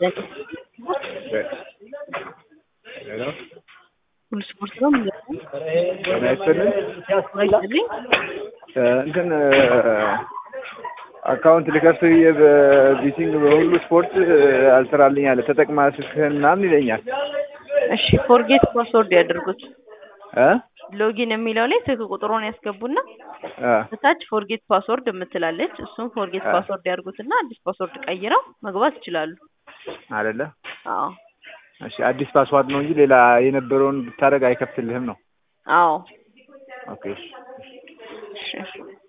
ሄሎ ሁሉ ስፖርት ነው ምን ነው? ጤና ይስጥልን። አይደለኝ እንትን አካውንት ልከፍት ብዬ በቢቲንግ በሁሉ ስፖርት አልሰራልኝ አለ። ተጠቅማ ስልክህን ምናምን ይለኛል። እሺ ፎርጌት ፓስወርድ ያድርጉት። እ ሎጊን የሚለው ላይ ስልክ ቁጥሩን ያስገቡና እ በታች ፎርጌት ፓስወርድ የምትላለች እሱም ፎርጌት አ- ፓስወርድ ያድርጉትና አዲስ ፓስወርድ ቀይረው መግባት ይችላሉ። አይደለ? አዎ እሺ አዲስ ፓስዋርድ ነው እንጂ ሌላ የነበረውን ብታደርግ አይከፍትልህም ነው። አዎ ኦኬ እሺ። እሺ